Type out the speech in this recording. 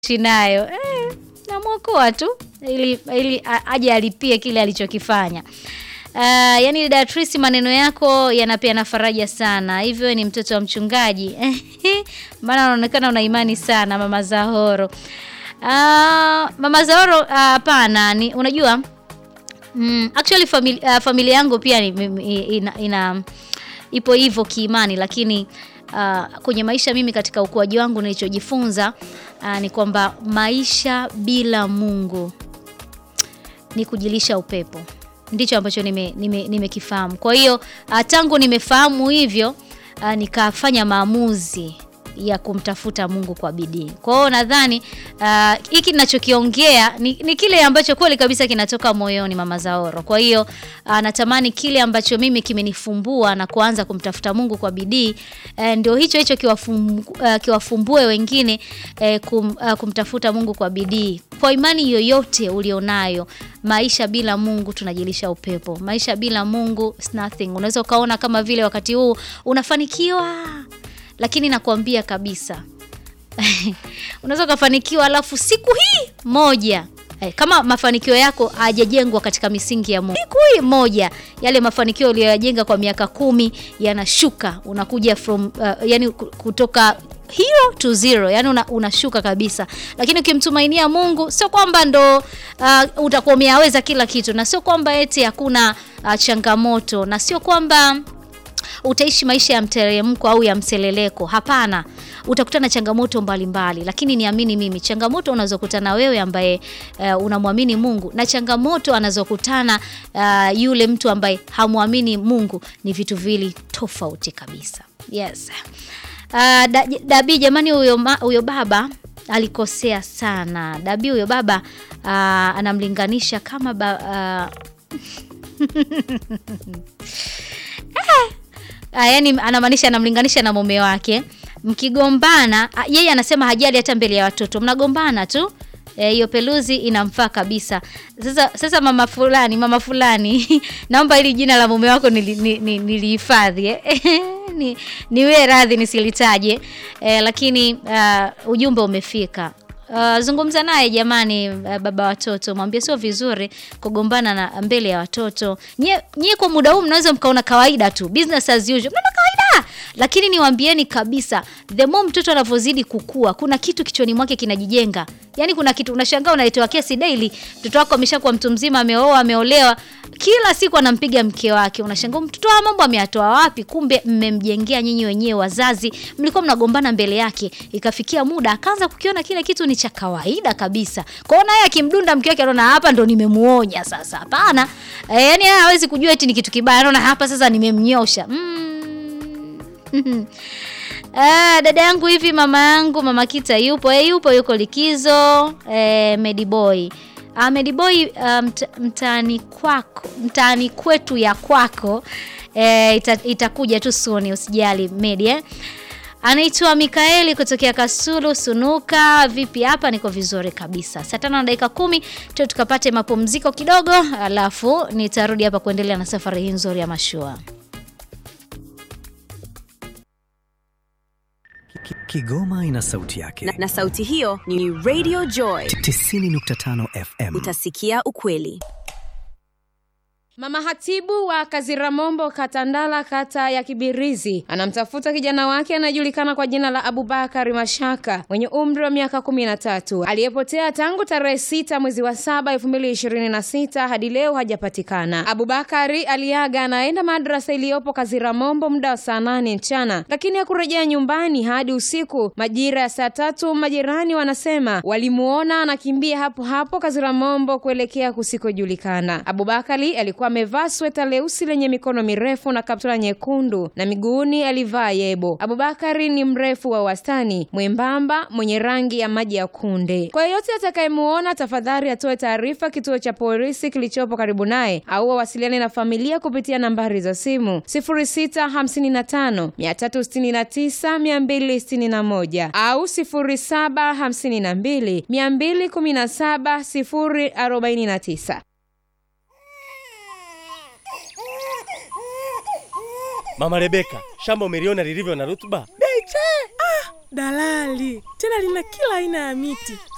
kuishi nayo eh, namwokoa tu ili, ili a- aje alipie kile alichokifanya. Uh, yani Datrice, maneno yako yanapeana faraja sana. Hivyo wewe ni mtoto wa mchungaji maana unaonekana una imani sana, mama Zahoro. Uh, mama Zahoro hapana, ni unajua mm, actually famili, uh, familia yangu pia ni, mi- ina, ina ipo hivyo kiimani, lakini uh, kwenye maisha mimi katika ukuaji wangu nilichojifunza uh, ni kwamba maisha bila Mungu ni kujilisha upepo. Ndicho ambacho nimekifahamu nime, nimekifahamu. Kwa hiyo uh, tangu nimefahamu hivyo uh, nikafanya maamuzi ya kumtafuta Mungu kwa bidii. Kwa hiyo nadhani uh, hiki ninachokiongea ni, ni kile ambacho kweli kabisa kinatoka moyoni, Mama Zaoro. Kwa hiyo uh, natamani kile ambacho mimi kimenifumbua na kuanza kumtafuta Mungu kwa bidii uh, ndio hicho hicho kiwafum, uh, kiwafumbue wengine uh, kum, uh, kumtafuta Mungu kwa bidii kwa imani yoyote ulionayo. Maisha bila Mungu tunajilisha upepo. Maisha bila Mungu is nothing. Unaweza ukaona kama vile wakati huu unafanikiwa, lakini nakwambia kabisa unaweza ukafanikiwa alafu siku hii moja eh, kama mafanikio yako hayajajengwa katika misingi ya Mungu, siku hii moja yale mafanikio uliyoyajenga kwa miaka kumi yanashuka, unakuja from uh, yani kutoka hero to zero, yani una, unashuka kabisa. Lakini ukimtumainia Mungu, sio kwamba ndo uh, utakuwa umeyaweza kila kitu, na sio kwamba eti hakuna uh, changamoto, na sio kwamba utaishi maisha ya mteremko au ya mseleleko. Hapana, utakutana changamoto mbalimbali mbali. Lakini niamini mimi, changamoto unazokutana wewe ambaye uh, unamwamini Mungu na changamoto anazokutana uh, yule mtu ambaye hamwamini Mungu ni vitu vili tofauti kabisa. Yes. Uh, da, Dabi jamani, huyo ma- huyo baba alikosea sana. Dabi huyo baba uh, anamlinganisha kama ba, uh, Ah, yani anamaanisha anamlinganisha na mume wake. Mkigombana, ah, yeye anasema hajali hata mbele ya watoto, mnagombana tu hiyo e, peluzi inamfaa kabisa. Sasa sasa mama fulani, mama fulani naomba hili jina la mume wako nilihifadhi nili, nili eh. ni, niwe radhi nisilitaje eh, lakini uh, ujumbe umefika. Uh, zungumza naye jamani, uh, baba watoto, mwambie sio vizuri kugombana na mbele ya watoto. Nyie nyie kwa muda huu mnaweza mkaona kawaida tu, business as usual, mnaona kawaida, lakini niwaambieni kabisa, the more mtoto anavyozidi kukua, kuna kitu kichwani mwake kinajijenga. Yani kuna kitu unashangaa, unaletewa kesi daily, mtoto wako ameshakuwa mtu mzima, ameoa, ameolewa, kila siku anampiga mke wake. Unashangaa mtoto wa mambo ameyatoa wapi? Kumbe mmemjengea nyinyi wenyewe wazazi, mlikuwa mnagombana mbele yake, ikafikia muda akaanza kukiona kile kitu ni cha kawaida kabisa. Kwa hiyo naye akimdunda mke wake anaona hapa ndo nimemuonya sasa. Hapana. E, yani yeye hawezi kujua eti ni kitu kibaya. Anaona hapa sasa nimemnyosha. Mm. Ah, dada yangu hivi mama yangu mama Kita yupo e, yupo yuko likizo e, Mediboy ah, Mediboy uh, mt, mtaani kwako mtaani kwetu ya kwako e, ita, itakuja tu suni usijali Medi eh? Anaitwa Mikaeli kutokea Kasulu Sunuka. Vipi hapa? Niko vizuri kabisa. Saa tano na dakika kumi tu tukapate mapumziko kidogo, alafu nitarudi hapa kuendelea na safari hii nzuri ya mashua. Kigoma ina sauti yake na, na sauti hiyo ni Radio Joy 90.5 FM. Utasikia ukweli. Mama hatibu wa Kaziramombo Katandala, kata ya Kibirizi, anamtafuta kijana wake anayejulikana kwa jina la Abubakari Mashaka mwenye umri wa miaka kumi na tatu aliyepotea tangu tarehe sita mwezi wa saba elfu mbili ishirini na sita hadi leo hajapatikana. Abubakari aliaga anaenda madrasa iliyopo Kaziramombo muda wa saa nane mchana, lakini hakurejea nyumbani hadi usiku majira ya saa tatu. Majirani wanasema walimuona anakimbia hapo hapo Kaziramombo kuelekea kusikojulikana. Abubakari alikuwa amevaa sweta leusi lenye mikono mirefu na kaptula nyekundu na miguuni alivaa yebo. Abubakari ni mrefu wa wastani, mwembamba, mwenye rangi ya maji ya kunde. Kwa yeyote atakayemuona, tafadhali atoe taarifa kituo cha polisi kilichopo karibu naye au wawasiliane na familia kupitia nambari za simu 0655 369 261 au 0752 217 049. Mama Rebeka, shamba umeliona lilivyo na rutuba? Beche! Ah, dalali tena lina kila aina ya miti